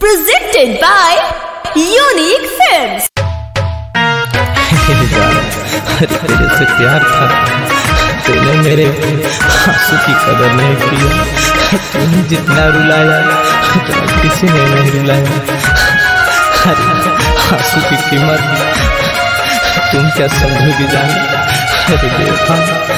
Presented by Unique Films. अरे तेरे से प्यार था तूने मेरे आंसू की कदर नहीं की तूने जितना रुलाया उतना किसी ने नहीं रुलाया अरे आंसू की कीमत तुम क्या समझोगी जान अरे बेवफा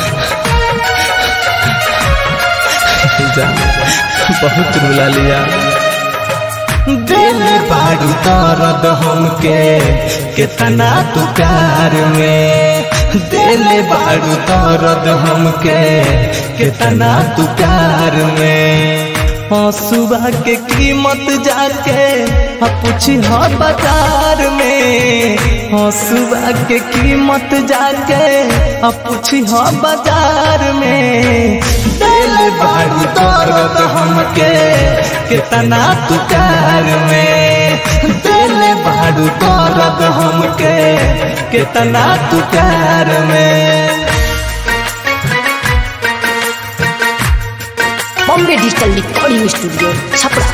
जान बहुत रुला लिया दिल बाड़ू दर्द हमके कितना तू प्यार में दिल बाड़ू दर्द हमके कितना तू प्यार में सुबह के कीमत जाके पूछी हो बाजार में सुबह के कीमत जाके पूछी हो बाजार में दिल बाड़ू दर्द हमके कितना तू प्यार में दिल बाड़ू दर्द हमके कितना तू प्यार में Bombay Digital Recording Studio, Chapra.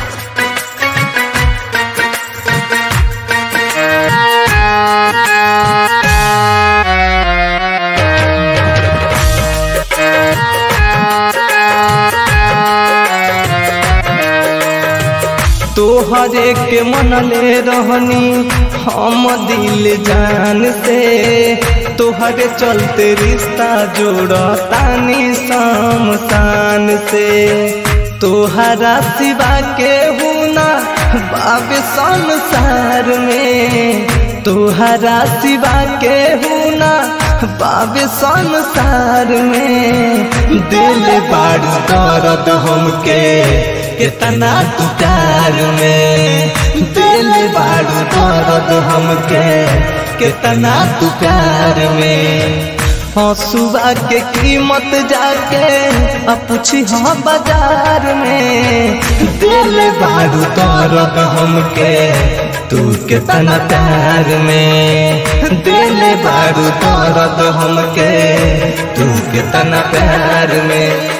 तोहरे के मनले रहनी हम दिल जान से तोहरे चलते रिश्ता जोड़तानी शमशान से तोहरा सिवा के हुना बाब संसार में तोहरा सिवा के हुना बाब संसार में दिल बाड़ दर्द हमके कितना तू प्यार में दिल बाड़ू दर्द हमके कितना तू प्यार में हाँ सुबह के कीमत जाके अब पूछी हाँ बाजार में दिल बाड़ू दर्द हमके तू कितना प्यार में दिल बाड़ू दर्द हमके तू कितना प्यार में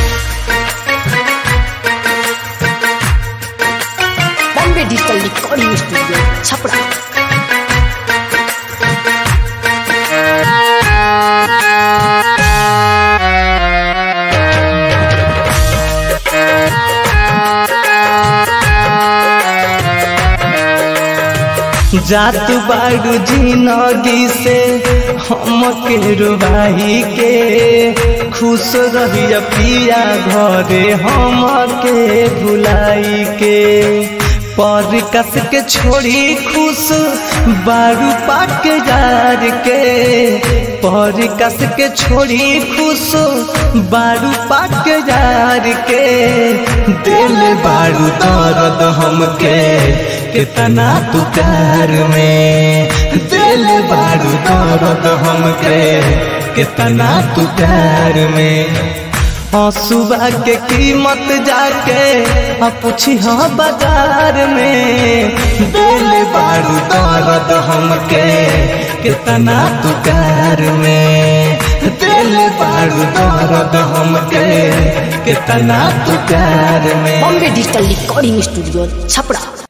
Bombay Digital Recording Studio, Chapra. जात बाड़ू जिंदगी से हम के रुबाई के खुश रहिया पिया घरे हम के भुलाई के पर कस के छोड़ी खुश बारू पाक जार के पर कस के छोड़ी खुश बारू पाक जार के दिल बारू दर्द हमके कितना तू प्यार में दिल बारू दर्द हमके कितना तू प्यार में हाँ सुबह के कीमत जाके पूछी हाँ बाजार में दिल बारू दर्द हमके कितना तू प्यार में दिल बारू दर्द हमके कितना तू प्यार में Bombay Digital Recording Studio, Chapra.